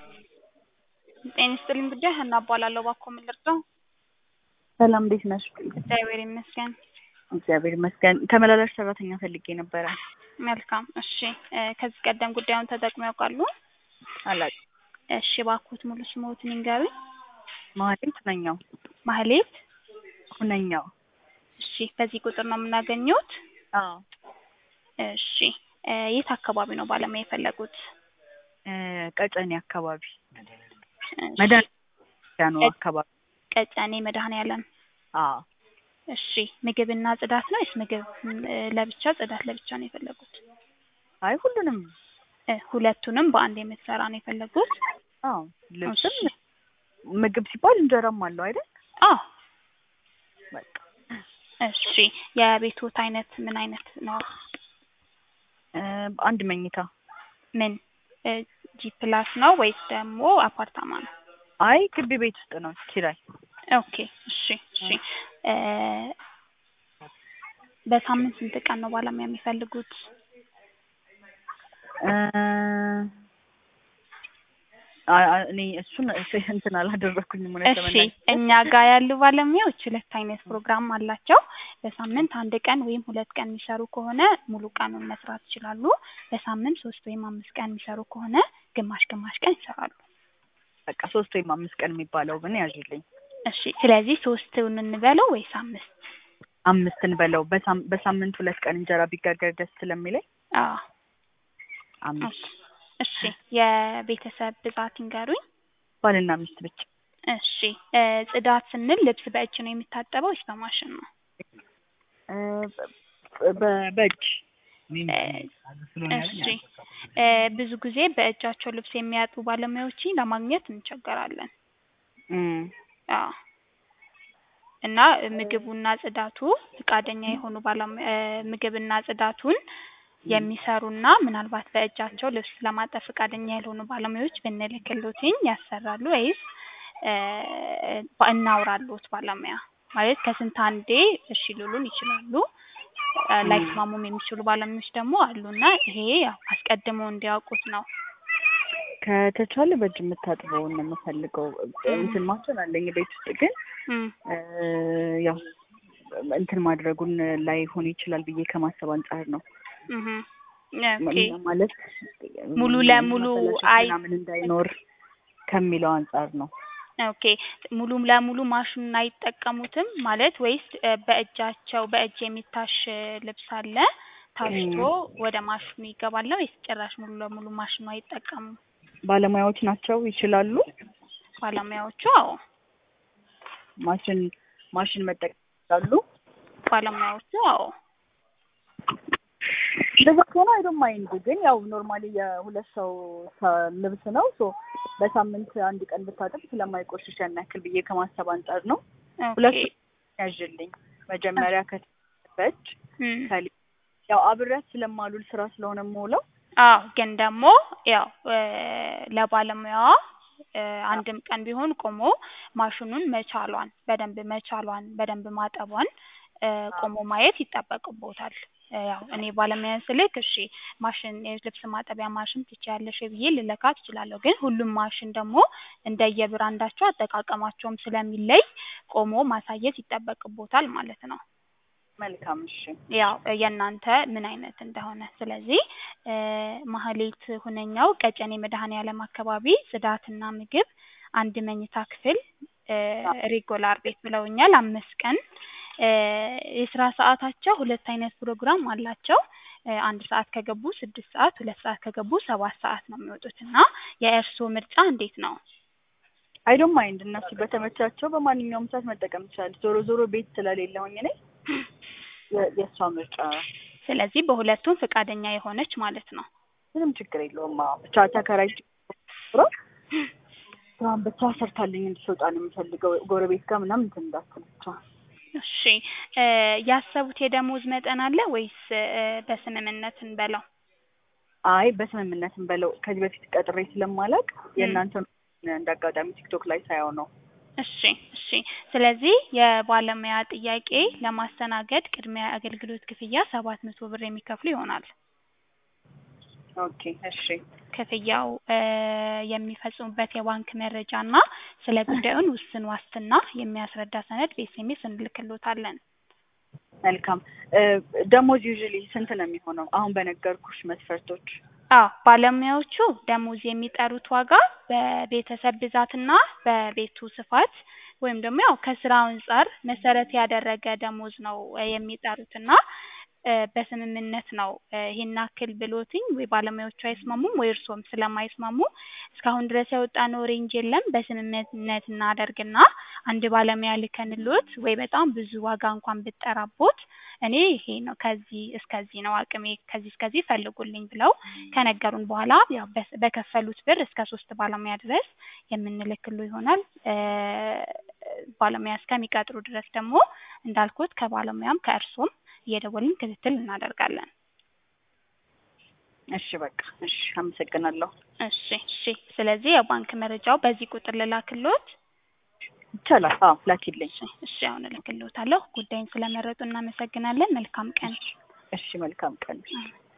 ጤና ይስጥልኝ ጉዳይ ሀና እባላለሁ። እባክዎ ምን ልርዳው? ሰላም እንዴት ነሽ? እግዚአብሔር ይመስገን። እግዚአብሔር ይመስገን። ተመላላሽ ሰራተኛ ፈልጌ ነበረ። መልካም እሺ። እ ከዚህ ቀደም ጉዳዩን ተጠቅመው ያውቃሉ? አላውቅም። እሺ እባክዎት ሙሉ ስምዎትን ይንገሩኝ? ማህሌት ሁነኛው። ማህሌት ሁነኛው። እሺ በዚህ ቁጥር ነው የምናገኘዎት? አዎ። እሺ እ የት አካባቢ ነው ባለሙያ የፈለጉት? እ ቀጨኔ አካባቢ እሺ፣ መድኃኒዓለም ቀ- አካባቢ። ቀጨኔ መድኃኔዓለም። አዎ። እሺ ምግብና ጽዳት ነው ወይስ ምግብ እ ለብቻ ጽዳት ለብቻ ነው የፈለጉት? አይ ሁሉንም። እ ሁለቱንም በአንድ የምትሰራ ነው የፈለጉት? አዎ። ልብስም እሺ። ምግብ ሲባል እንጀራም አለው አይደል? አዎ። በቃ እሺ የቤትዎት አይነት ምን አይነት ነው? እ አንድ መኝታ። ምን እ ጂ ፕላስ ነው ወይስ ደግሞ አፓርታማ ነው? አይ ግቢ ቤት ውስጥ ነው ኪራይ። ኦኬ እሺ እሺ እ በሳምንት ስንት ቀን ነው ባለሙያ የሚፈልጉት? እ አ- አ- እኔ እሱን እንትን አላደረኩኝም እውነት እሺ ለመናገር። እኛ ጋር ያሉ ባለሙያዎች ሁለት አይነት ፕሮግራም አላቸው። በሳምንት አንድ ቀን ወይም ሁለት ቀን የሚሰሩ ከሆነ ሙሉ ቀኑን መስራት ይችላሉ። በሳምንት ሶስት ወይም አምስት ቀን የሚሰሩ ከሆነ ግማሽ ግማሽ ቀን ይሰራሉ። በቃ ሶስት ወይም አምስት ቀን የሚባለው ግን ያዥልኝ። እሺ ስለዚህ ሶስቱን እንበለው ወይስ አምስት? አምስትን በለው በሳም- በሳምንት ሁለት ቀን እንጀራ ቢጋገር ደስ ስለሚለኝ አዎ አምስት እሺ የቤተሰብ ብዛት ይንገሩኝ? ባልና ሚስት ብቻ። እሺ እ ጽዳት ስንል ልብስ በእጅ ነው የሚታጠበው ወይስ በማሽን ነው? እ በ- በ- በእጅ እ እሺ እ ብዙ ጊዜ በእጃቸው ልብስ የሚያጥቡ ባለሙያዎችን ለማግኘት እንቸገራለን። እም፣ አዎ እና ምግቡና ጽዳቱ ፈቃደኛ የሆኑ ባለሙያ እ ምግብና ጽዳቱን የሚሰሩና ምናልባት በእጃቸው ልብስ ለማጠብ ፈቃደኛ ያልሆኑ ባለሙያዎች ብንልክልዎትኝ ያሰራሉ ወይስ እ እናውራልዎት ባለሙያ? ማለት ከስንት አንዴ እሺ ሊሉን ይችላሉ። እ ላይስማሙም የሚችሉ ባለሙያዎች ደግሞ አሉና ይሄ ያው አስቀድመው እንዲያውቁት ነው። ከተቻለ በእጅ የምታጥበውን ነው የምፈልገው። እንትን ማሽን አለኝ ቤት ውስጥ ግን እም እ ያው እንትን ማድረጉን ላይሆን ይችላል ብዬ ከማሰብ አንጻር ነው። እህ ኦኬ ማለት ሙሉ ለሙሉ ማበላሸት አይ ምናምን እንዳይኖር ከሚለው አንጻር ነው። ኦኬ ሙሉ ለሙሉ ማሽኑን አይጠቀሙትም ማለት ወይስ እ በእጃቸው በእጅ የሚታሽ ልብስ አለ ታሽቶ ወደ ማሽኑ ይገባል ነው ወይስ ጭራሽ ሙሉ ለሙሉ ማሽኑ አይጠቀሙም? ባለሙያዎች ናቸው ይችላሉ። ባለሙያዎቹ አዎ ማሽን ማሽን መጠቀም ይችላሉ። ባለሙያዎቹ አዎ እንደዛ ከሆነ አይዶን ማይንድ ግን ያው ኖርማሊ የሁለት ሰው ሰ- ልብስ ነው ሶ በሳምንት አንድ ቀን ብታጠብ ስለማይቆሽሽ ያን ያክል ብዬ ከማሰብ አንጻር ነው። ሁለት ኦኬ ያዥልኝ መጀመሪያ ከተበች እም ከሊ ያው አብሬያት ስለማሉል ስራ ስለሆነ የምውለው አዎ ግን ደግሞ ያው እ ለባለሙያዋ እ አንድም ቀን ቢሆን ቆሞ ማሽኑን መቻሏን በደንብ መቻሏን በደንብ ማጠቧን እ ቆሞ ማየት ይጠበቅቦታል። እ ያው እኔ ባለሙያን ስልክ እሺ ማሽን የልብስ ማጠቢያ ማሽን ትችያለሽ ወይ ብዬ ልለካት እችላለሁ። ግን ሁሉም ማሽን ደግሞ እንደየብራንዳቸው አጠቃቀማቸውም ስለሚለይ ቆሞ ማሳየት ይጠበቅቦታል ማለት ነው። መልካም እሺ። ያው የእናንተ ምን አይነት እንደሆነ ስለዚህ እ ማህሌት ሁነኛው ቀጨኔ መድኃኔዓለም አካባቢ ጽዳትና ምግብ አንድ መኝታ ክፍል እ ሬጎላር ቤት ብለውኛል። አምስት ቀን እ የስራ ሰዓታቸው ሁለት አይነት ፕሮግራም አላቸው። እ አንድ ሰዓት ከገቡ ስድስት ሰዓት ሁለት ሰዓት ከገቡ ሰባት ሰዓት ነው የሚወጡት እና የእርስዎ ምርጫ እንዴት ነው? አይዶን ማይንድ እነሱ በተመቻቸው በማንኛውም ሰዓት መጠቀም ይችላል። ዞሮ ዞሮ ቤት ስለሌለሁኝ እኔ የ- የእሷ ምርጫ ስለዚህ በሁለቱም ፈቃደኛ የሆነች ማለት ነው። ምንም ችግር የለውም። አዎ ብቻ ተከራይ ስራን ብቻ ሰርታልኝ እንድትወጣ ነው የምፈልገው። ጎረቤት ጋር ምናምን እንትን እንዳትል ብቻ። እሺ እ ያሰቡት የደሞዝ መጠን አለ ወይስ እ በስምምነት እንበለው? አይ በስምምነትም በለው ከዚህ በፊት ቀጥሬ ስለማላውቅ የእናንተ እንደ አጋጣሚ ቲክቶክ ላይ ሳየው ነው። እሺ እሺ ስለዚህ የባለሙያ ጥያቄ ለማስተናገድ ቅድሚያ አገልግሎት ክፍያ ሰባት መቶ ብር የሚከፍሉ ይሆናል። ኦኬ እሺ ክፍያው እ የሚፈጽሙበት የባንክ መረጃ እና ስለ ጉዳዩን ውስን ዋስትና የሚያስረዳ ሰነድ በኤስኤምኤስ እንልክሎታለን። መልካም እ ደሞዝ ዩዥሊ ስንት ነው የሚሆነው? አሁን በነገርኩሽ መስፈርቶች አዎ ባለሙያዎቹ ደሞዝ የሚጠሩት ዋጋ በቤተሰብ ብዛትና በቤቱ ስፋት ወይም ደግሞ ያው ከስራው አንጻር መሰረት ያደረገ ደሞዝ ነው እ የሚጠሩት እና እ በስምምነት ነው እ ይሄን ያክል ብሎትኝ ወይ ባለሙያዎቹ አይስማሙም ወይ እርስዎም ስለማይስማሙ እስካሁን ድረስ ያወጣነው ሬንጅ የለም። በስምምነት እናደርግና አንድ ባለሙያ ልከንልዎት ወይ በጣም ብዙ ዋጋ እንኳን ብጠራቦት እኔ ይሄ ነው ከዚህ እስከዚህ ነው አቅሜ ከዚህ እስከዚህ ፈልጉልኝ ብለው ከነገሩን በኋላ ያው በስ- በከፈሉት ብር እስከ ሶስት ባለሙያ ድረስ የምንልክሎ ይሆናል። እ ባለሙያ እስከሚቀጥሩ ድረስ ደግሞ እንዳልኩት ከባለሙያም ከእርስዎም እየደወልን ክትትል እናደርጋለን። እሺ በቃ እሺ፣ አመሰግናለሁ። እሺ እሺ። ስለዚህ የባንክ መረጃው በዚህ ቁጥር ልላክልዎት? ይቻላል። አዎ ላኪልኝ። እሺ እሺ፣ አሁን እልክልዎታለሁ። ጉዳይን ስለመረጡ እናመሰግናለን። መልካም ቀን። እሺ መልካም ቀን። አሜን።